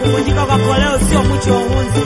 kuvunjika kwa koleo sio mwisho wa uhunzi.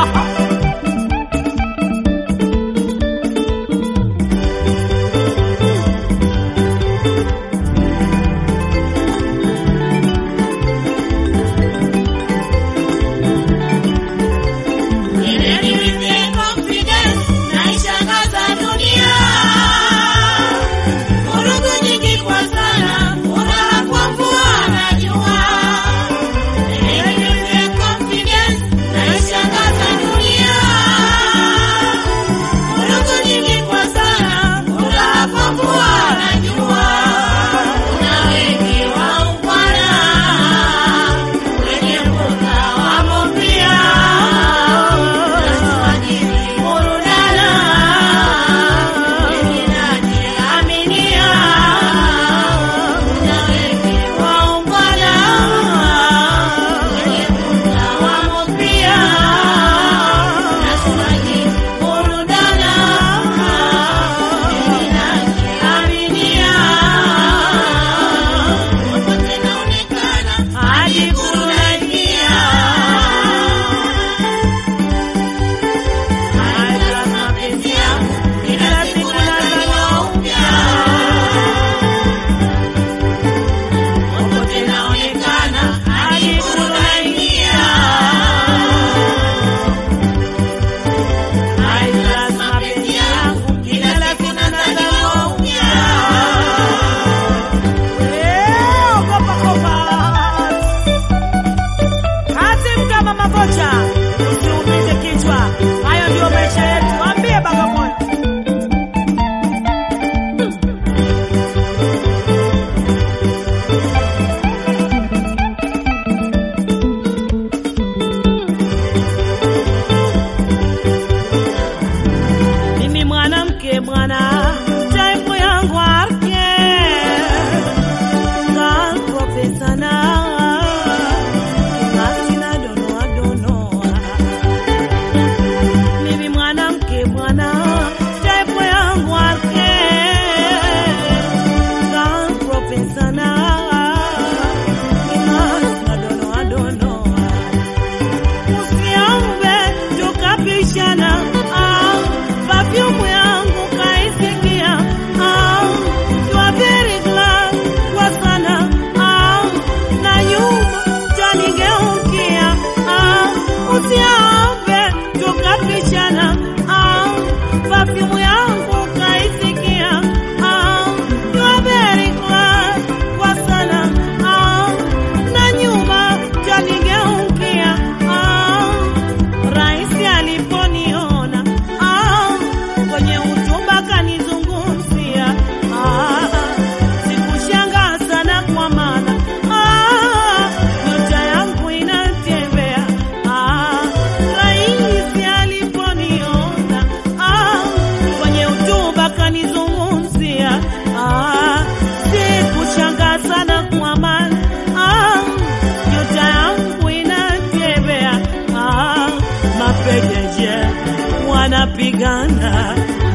wanapigana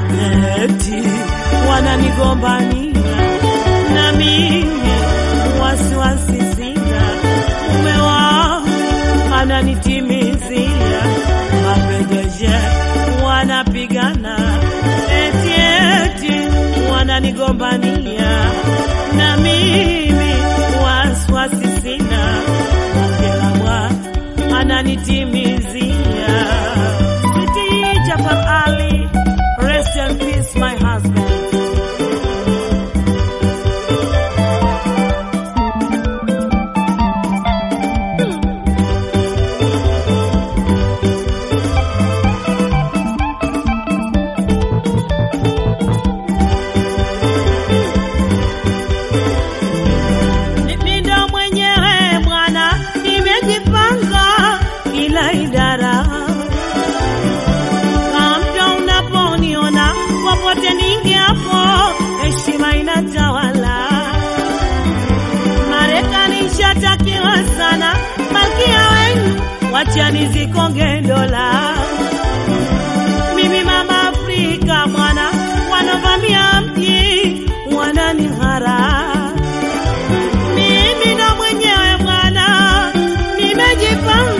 eti wananigombania na mimi wasiwasi sina mume wao ananitimizia mapendeje wanapigana eti eti wananigombania na mimi wasiwasi sina mkelamwa ananitimizia Sweetie Jafar Ali, rest in peace my husband Mimi ndo mwenyewe bwana, nimejipanga kila idara. Kamta unaponiona popote ningiapo, heshima inatawala. Marekani shatakiwa sana, malkia wenu wachani zikonge dola. Mimi mama Afrika mwana, wanavamia mji wananihara mimi ndo mwenyewe bwana, nimejipanga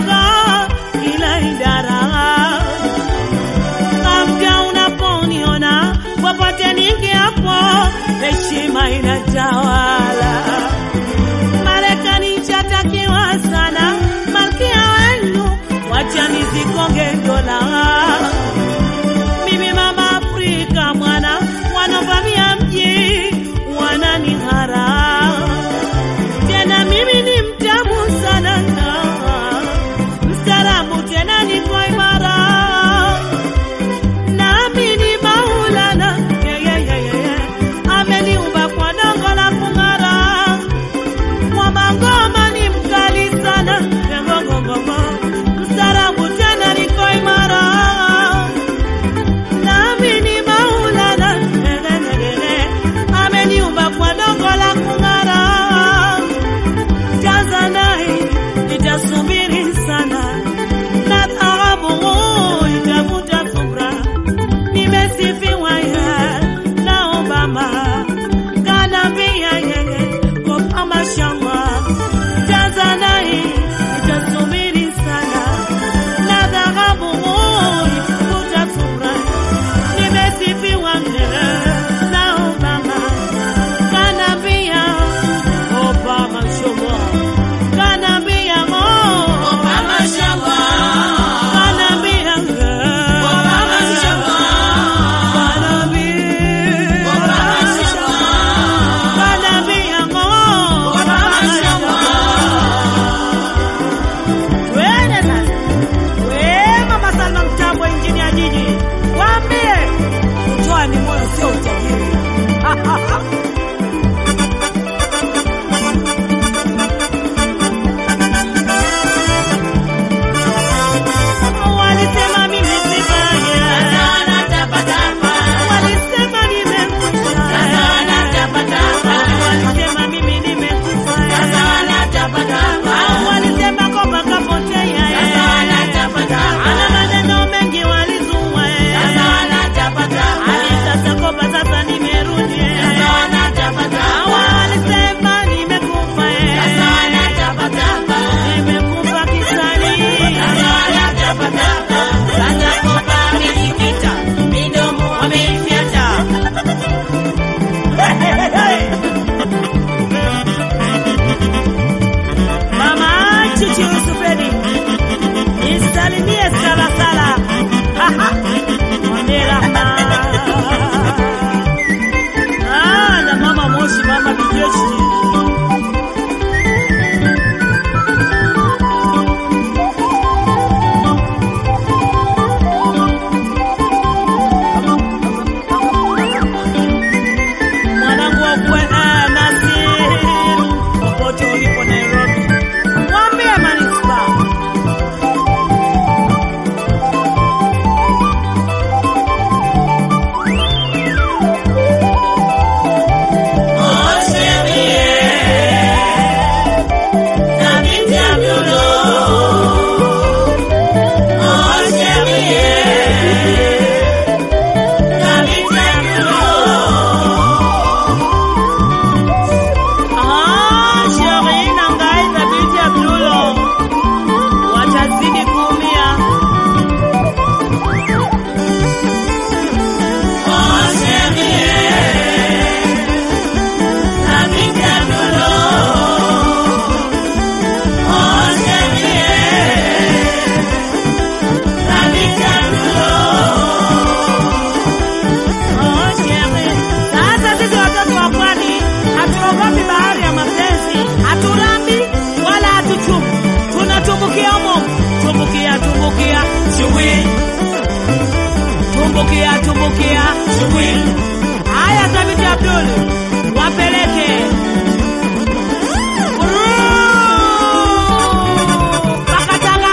tumbukia, Shubwi, tumbukia, tumbukia. shubwi, Haya, Thabiti Abdul, wapeleke Uruu, Pakatanga.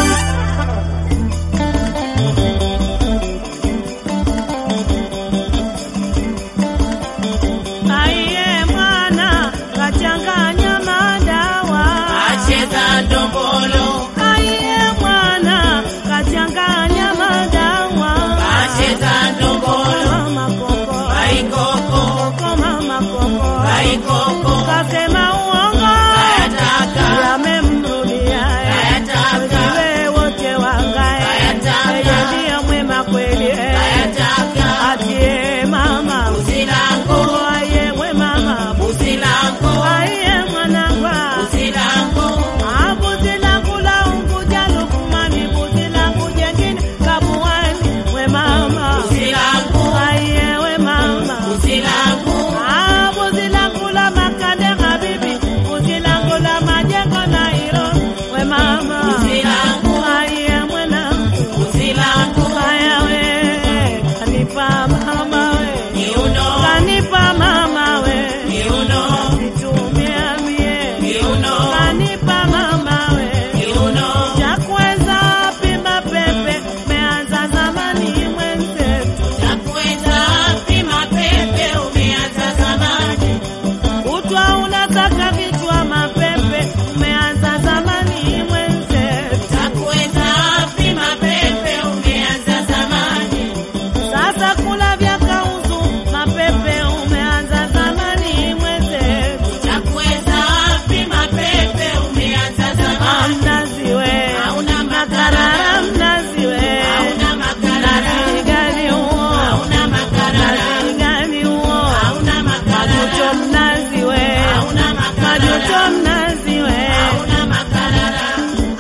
Aiye mwana kachanganya madawa, acheza ndombolo, aiye mwana kachanganya madawa, acheza ndombolo, mama koko, baikoko, koko mama koko, baikoko, kasema uongo kayataka, yamemrudia Kayataka. wewe wote wangae Kayataka. yeye ndiye mwema kweli kayataka, atie mama usilango, aye we mama usilango, aye mwanangwa usilango, abuzi langu la unguja lukumani buzi langu jengine kabuani we mama usilango, aye we mama usilango, Ah, buzi langu la makande habibi buzi langu la majengo na hilo we mama usilango, aye mwanangu usilango, Haya we, kanipa mama we, kiuno, kanipa mama we, kiuno, nitumia mie, kiuno, kanipa mama we, kiuno, chakweza pima pepe, meanza zamani mwenzetu, chakweza pima pepe, umeanza zamani, kutwa unataka vichwa mapepe, umeanza zamani mwenzetu, chakweza pima pepe, umeanza zamani, sasa kula vya kauzu mapepe, umeanza zamani mwenzetu. chakweza pima pepe, umeanza zamani, Mnazi we, hauna makarara makarara, mnazi we, hauna makarara, mnazi gani huo? hauna makarara, Mnazi gani huo? hauna Majuto makarara, mnazi we, hauna majuto makarara, mnazi we. hauna makarara,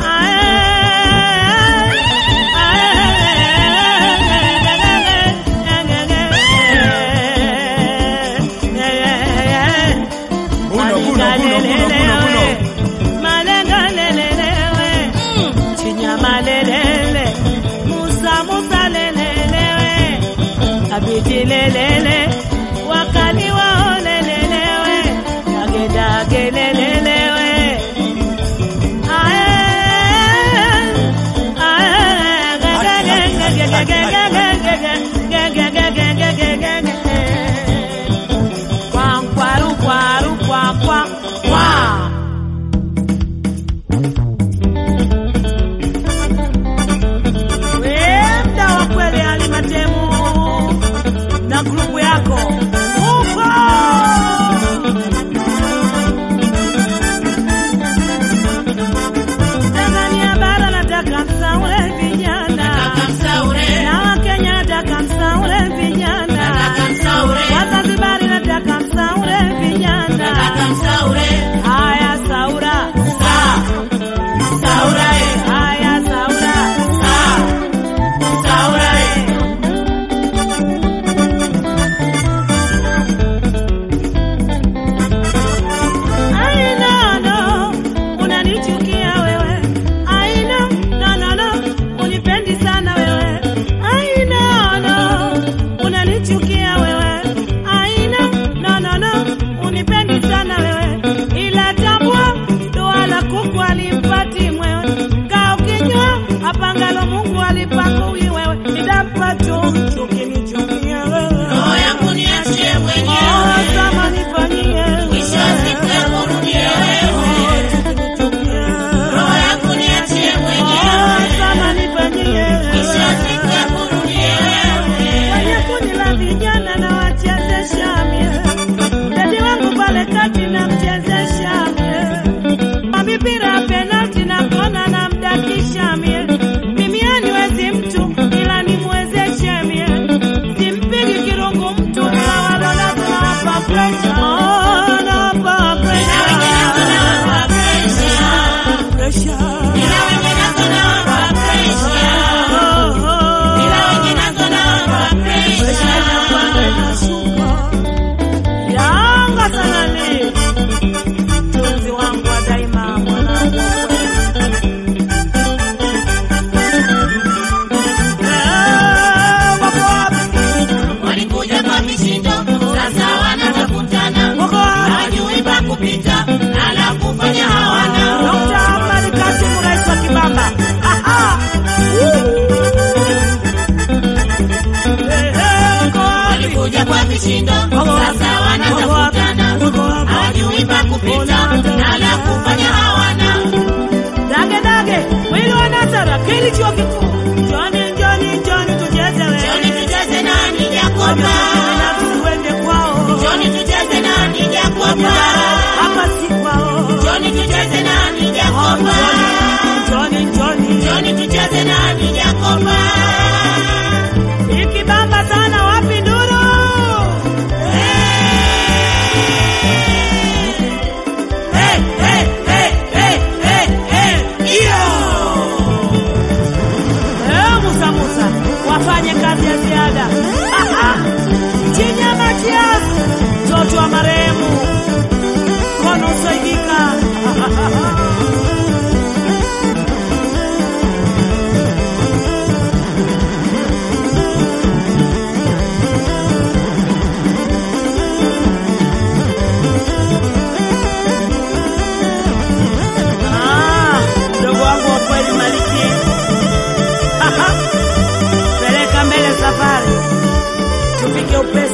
Buno, buno, buno, buno, buno, buno. Malengalelelewe, Chinyamalelele, Musa Musa lelelewe, Abidi lelele, Wakali wao lelelewe, Dage dage lelelewe. Ae, ae, ge, ge, ge, ge, ge, ge, ge, ge, ge, ge, ge, ge, ge, ge, ge, ge, ge. Kwa, kwaru, kwaru, kwa, kwa, kwa. Wenda wa kweli alimatemu na grupu ya vishindo, sasa wanatafutana, hawajui pa kupita na la kufanya hawana. Dage dage, mwili wa Nazara, kili chuo kikuu. Njoni, njoni, njoni tucheze we. Njoni tucheze nani Jakoba, Wamekutana tuende kwao. njoni tucheze nani Jakoba, Hapa si kwao. njoni tucheze nani Jakoba, Njoni, njoni. njoni tucheze nani Jakoba. Ikibamba sana wapi nduru? Hey, hey, hey, hey, hey, hey, iyo! Eh, Musa Musa, wafanye kazi ya ziada. Chinya Matias, mtoto wa marehemu. Kono usaidika. Ah, mdogo wangu wa kweli Maliki. Peleka mbele safari, tupige upesi.